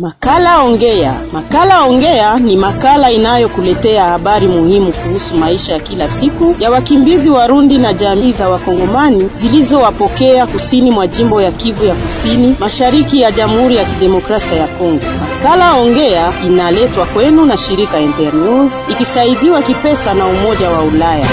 Makala Ongea. Makala Ongea ni makala inayokuletea habari muhimu kuhusu maisha ya kila siku ya wakimbizi Warundi na jamii za Wakongomani zilizowapokea kusini mwa jimbo ya Kivu ya Kusini, mashariki ya Jamhuri ya Kidemokrasia ya Kongo. Makala Ongea inaletwa kwenu na shirika Internews ikisaidiwa kipesa na Umoja wa Ulaya.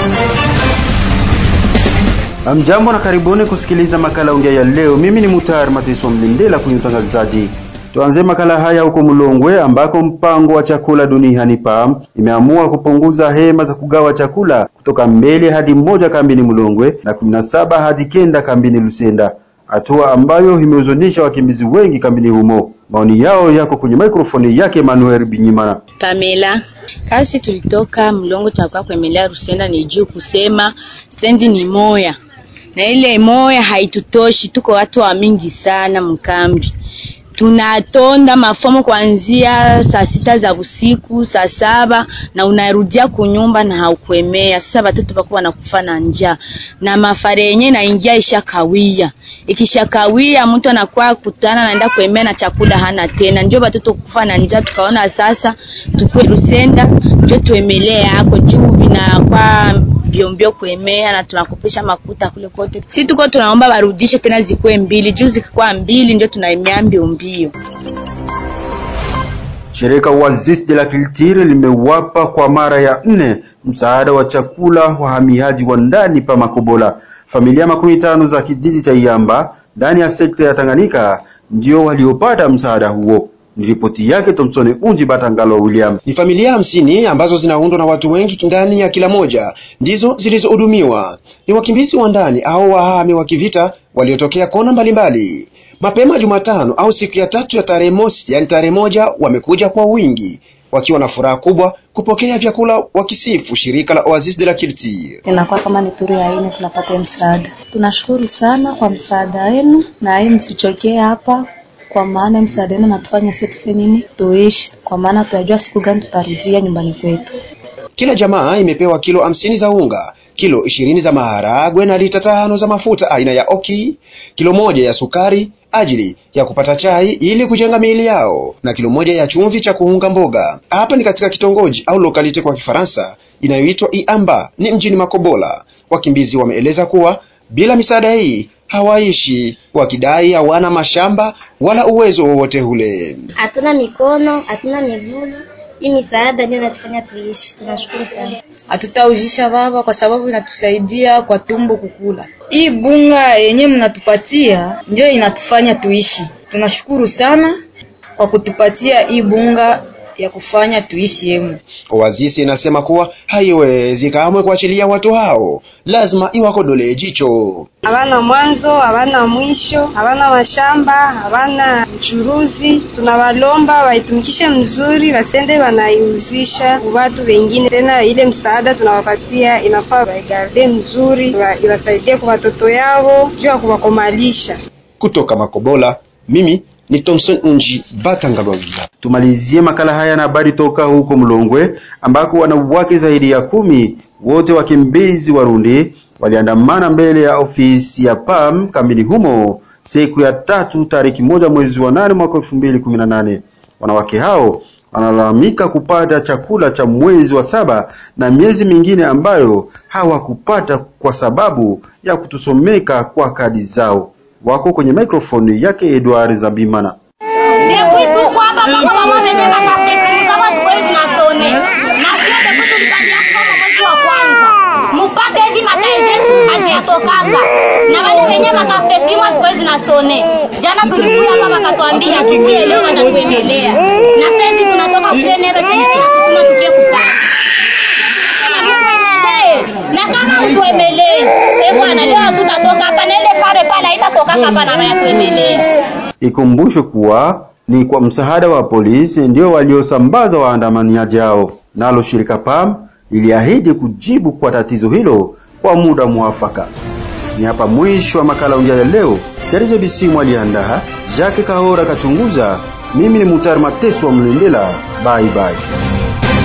Amjambo na karibuni kusikiliza makala ongea ya leo. Mimi ni Mutayar Matiso Mlindela kwenye utangazaji. Tuanze makala haya huko Mulongwe ambako mpango wa chakula duniani PAM imeamua kupunguza hema za kugawa chakula kutoka mbele hadi moja kambini Mulongwe na 17 hadi kenda kambini Lusenda, hatua ambayo imehuzunisha wakimbizi wengi kambini humo. Maoni yao yako kwenye mikrofoni yake Manuel Binyimana. Pamela, kasi tulitoka Mlongo tunakuwa kuemelea Rusenda ni juu kusema stendi ni moya na ile moya haitutoshi, tuko watu wa mingi sana mkambi tunatonda mafomo kuanzia saa sita za usiku, saa saba na unarudia kunyumba na haukuemea. Sasa watoto bako wanakufa na njaa na mafare yenyewe naingia ishakawia, ikishakawia mtu anakuwa kutana naenda kuemea na chakula hana tena, ndio watoto kufa na njaa. Tukaona sasa tukue Rusenda ndio tuemelee yako juu vinakuwa mbiombio kuemea na tunakopesha makuta kule kote. Si tuko tunaomba warudishe tena zikuwe mbili, juu zikikuwa mbili ndio tunaemea mbio mbio. Shirika Oasis de la Culture limewapa kwa mara ya nne msaada wa chakula wahamiaji wa ndani pa Makobola. Familia makumi tano za kijiji cha Iamba ndani ya sekta ya Tanganyika ndio waliopata msaada huo. Ni ripoti yake Thompson Unji Batangalo William. Ni familia hamsini ambazo zinaundwa na watu wengi ndani ya kila moja ndizo zilizohudumiwa. Ni wakimbizi wa ndani au wahami wa kivita waliotokea kona mbalimbali. Mapema Jumatano au siku ya tatu ya tarehe mosi, yani tarehe moja, wamekuja kwa wingi wakiwa na furaha kubwa kupokea vyakula, wakisifu shirika la Oasis de la Culture. Inakuwa kama ni turu ya ine tunapata msaada. Tunashukuru sana kwa msaada wenu, na yeye msichokee hapa kwa maana msaada wenu natufanya sisi tufe nini tuishi, kwa maana tunajua siku gani tutarudia nyumbani kwetu. Kila jamaa imepewa kilo hamsini za unga, kilo ishirini za maharagwe na lita tano za mafuta aina ya oki, kilo moja ya sukari ajili ya kupata chai ili kujenga miili yao na kilo moja ya chumvi cha kuunga mboga. Hapa ni katika kitongoji au lokalite kwa Kifaransa inayoitwa Iamba, ni mjini Makobola. Wakimbizi wameeleza kuwa bila misaada hii hawaishi, wakidai hawana mashamba wala uwezo wowote ule. Hatuna mikono, hatuna miguu. Hii misaada ndio inatufanya tuishi. Tunashukuru sana. Hatutaujisha baba, kwa sababu inatusaidia kwa tumbo kukula. Hii bunga yenye mnatupatia ndio inatufanya tuishi. Tunashukuru sana kwa kutupatia hii bunga ya kufanya tuishi yemu. Oasis inasema kuwa haiwezi kamwe kuachilia watu hao, lazima iwakodolee jicho. Hawana mwanzo, hawana mwisho, hawana mashamba, hawana mchuruzi. Tunawalomba waitumikishe mzuri, wasende wanaiuzisha watu wengine. Tena ile msaada tunawapatia inafaa waigarde mzuri, iwasaidie kwa watoto yao juu ya kuwakomalisha. Kutoka Makobola, mimi ni Thompson Unji Batangalwavila. Tumalizie makala haya na habari toka huko Mlongwe ambako wanawake zaidi ya kumi wote wakimbizi Warundi waliandamana mbele ya ofisi ya PAM kambini humo siku ya tatu tariki moja mwezi wa nane mwaka elfu mbili kumi na nane. Wanawake hao wanalalamika kupata chakula cha mwezi wa saba na miezi mingine ambayo hawakupata kwa sababu ya kutusomeka kwa kadi zao. Wako kwenye mikrofoni yake Edward Zabimana. mpaka hivi makae zetu haziyatokanga na wale wenye makafesimwa siku hizi nasone jana tulikuya hapa wakatuambia tukie leo watatuemelea na saizi tunatoka kutenero tena tunasukuma tukie kupaa na kama utuemelee e bwana leo hatutatoka hapa na ile pale pale haitatokaka hapa na wayatuemelea Ikumbushwe kuwa ni kwa msaada wa polisi ndio waliosambaza waandamaniaji hao. Nalo shirika PAM liliahidi kujibu kwa tatizo hilo kwa muda mwafaka. Ni hapa mwisho wa makala ongea ya leo. Serge Bisimu aliandaa, Jacques Kahora kachunguza. Mimi ni Mutar Mateso wa Mlendela. Bye bye.